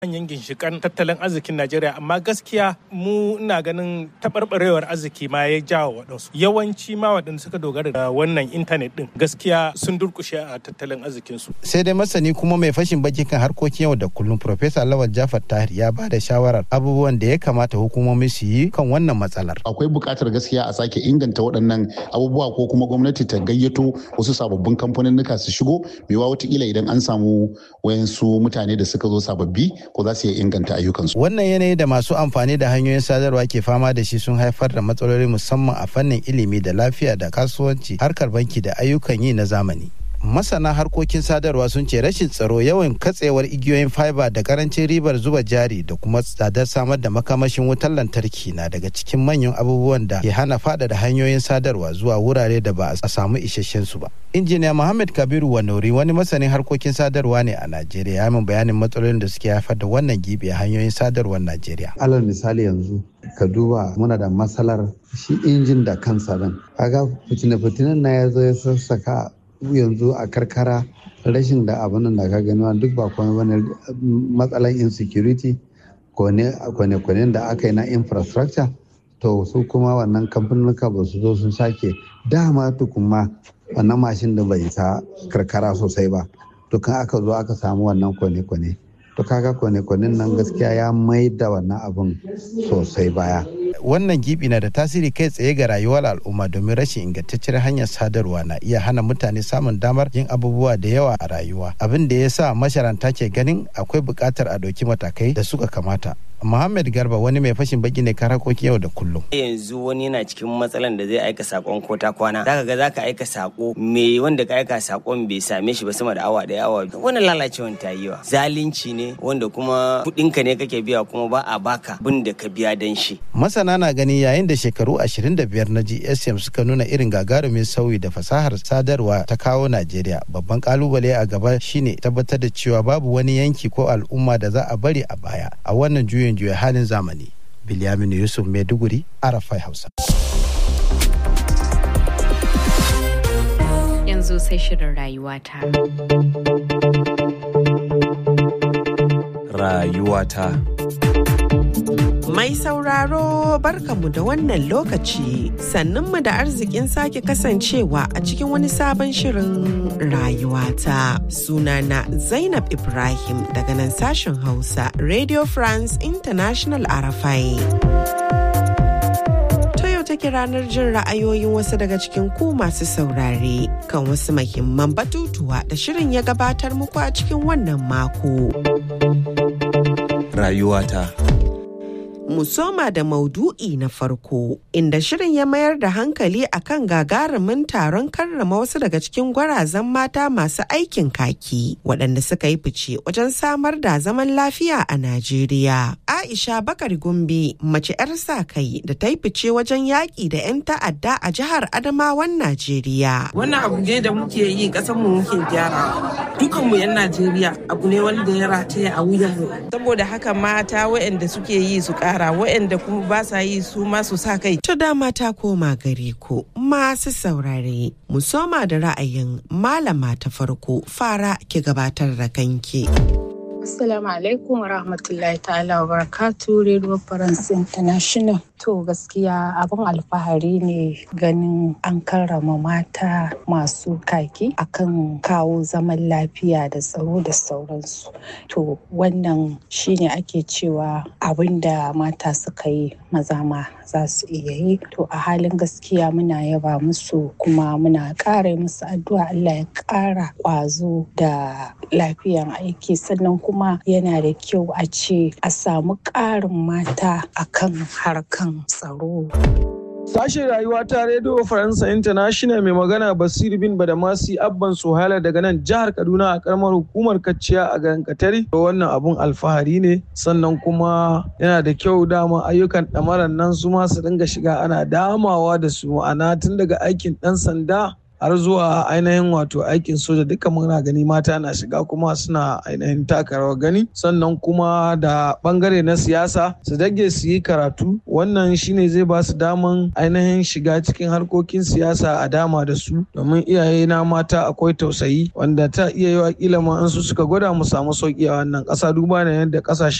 manyan ginshikan tattalin arzikin Najeriya amma gaskiya mu ina ganin taɓarɓarewar arziki ma ya jawo waɗansu yawanci ma waɗanda suka dogara da wannan intanet ɗin gaskiya sun durkushe a tattalin arzikinsu. sai dai masani kuma mai fashin baki kan harkokin yau da kullum Profesa Lawal Jafar Tahir ya ba da shawarar abubuwan da ya kamata hukumomi su yi kan wannan matsalar. akwai buƙatar gaskiya a sake inganta waɗannan abubuwa ko kuma gwamnati ta gayyato wasu sababbin kamfaninnika su shigo mewa watakila idan an samu wayansu mutane da suka zo sababbi ko za su iya inganta ayyukansu. Wannan yanayi da masu amfani da hanyoyin sadarwa ke fama da shi sun haifar da matsaloli musamman a fannin ilimi da lafiya da kasuwanci harkar banki da ayyukan yi na zamani. masana harkokin sadarwa sun ce rashin tsaro yawan katsewar igiyoyin fiber da karancin ribar zuba jari da kuma tsadar samar da makamashin wutar lantarki na daga cikin manyan abubuwan da ke hana faɗaɗa hanyoyin sadarwa zuwa wurare da ba a samu isasshen su ba injiniya muhammad kabiru wanori wani masanin harkokin sadarwa ne a najeriya ya min bayanin matsalolin da suke haifar da wannan gibi a hanyoyin sadarwar najeriya alal misali yanzu ka duba muna da matsalar shi injin da kansa dan kaga fitine-fitinen na ya zo ya sassaka yanzu a karkara rashin da abin da ka gani duk ba kuma bane matsalan insecurity kwane-kwanen da aka yi na infrastructure to su kuma wannan kamfanuka ba su zo sun sake dama tukuma wannan mashin da bai sa karkara sosai ba dukan aka zo aka samu wannan kwane-kwane to kaga kwane-kwanen nan gaskiya ya mai da wannan abin sosai baya wannan gibi na da tasiri kai tsaye ga rayuwar al'umma domin rashin ingantaccen hanyar sadarwa na iya hana mutane samun damar yin abubuwa da yawa a rayuwa abin da ya sa masharanta ke ganin akwai buƙatar a ɗauki matakai da suka kamata Muhammad Garba wani mai fashin baki ne kan harkokin yau da kullum. Yanzu wani yana cikin matsalan da zai aika sakon ko ta kwana. Zaka ga zaka aika sako me wanda ka aika sakon bai same shi ba sama da awa da awa. Wannan lalacewan ta yi wa. Zalunci ne wanda kuma kuɗinka ne kake biya kuma ba a baka bin da ka biya dan shi. Masana na gani yayin da shekaru 25 na GSM suka nuna irin gagarumin sauyi da fasahar sadarwa ta kawo Najeriya. Babban kalubale a gaba shine tabbatar da cewa babu wani yanki ko al'umma da za a bari a baya a wannan juyin juya halin zamani. Bilyaminu Yusuf Maiduguri, Arafai Hausa. Yanzu sai shirin rayuwata. Rayuwata. Mai sauraro barkanmu da wannan lokaci sannunmu da arzikin sake kasancewa a cikin wani sabon shirin rayuwata. Sunana Zainab Ibrahim daga nan sashen Hausa Radio France International Arafai. take ranar jin ra'ayoyin wasu daga cikin ku masu saurare kan wasu mahimman batutuwa da shirin ya gabatar muku a cikin wannan mako. Rayuwata. mu soma da maudu'i na farko inda shirin ya mayar da hankali akan gagarumin taron karrama wasu daga cikin gwarazan mata masu aikin kaki waɗanda suka yi fice wajen samar da zaman lafiya a Najeriya. Aisha Bakar Gumbi mace 'yar sa kai da ta yi fice wajen yaƙi da 'yan ta'adda a jihar Adamawan Najeriya. Wannan abu ne da muke yi ƙasar mu muke gyara. Dukanmu 'yan Najeriya abu ne wanda ya rataya a wuyanmu. Saboda haka mata waɗanda suke yi su ƙara yara waɗanda kuma ba sa yi su masu sa kai. To dama ta koma gare ku masu saurare mu soma da ra'ayin malama ta farko fara ki gabatar da kanki. Assalamu alaikum wa rahmatullahi ta'ala wa barakatu Radio France International. To gaskiya abin alfahari ne ganin an karrama mata masu kaki akan kawo zaman lafiya da tsaro da sauransu. To wannan shine ake cewa abin da mata suka yi maza ma za su iya yi. To a halin gaskiya muna yaba musu kuma muna ƙara musu addu'a Allah ya ƙara ƙwazo da lafiyan aiki sannan kuma yana da kyau a ce a samu ƙarin mata akan harkan tsaro. Sashen rayuwa ta Radio Faransa International mai magana Basiru bin Badamasi Abban Suhaila daga nan jihar Kaduna a karamar hukumar Kacciya a garin Katari. Wannan abun alfahari ne sannan kuma yana da kyau dama ayyukan ɗamaran nan su ma su dinga shiga ana damawa da su ma'ana tun daga aikin ɗan sanda har zuwa ainihin wato aikin soja duka muna gani mata na shiga kuma suna ainihin taka rawar gani sannan kuma da bangare na siyasa su dage su yi karatu wannan shine zai ba su daman ainihin shiga cikin harkokin siyasa a dama da su domin iyaye na mata akwai tausayi wanda ta iya yi wa kila ma an su suka gwada mu samu sauki a wannan ƙasa duba da yadda ƙasashe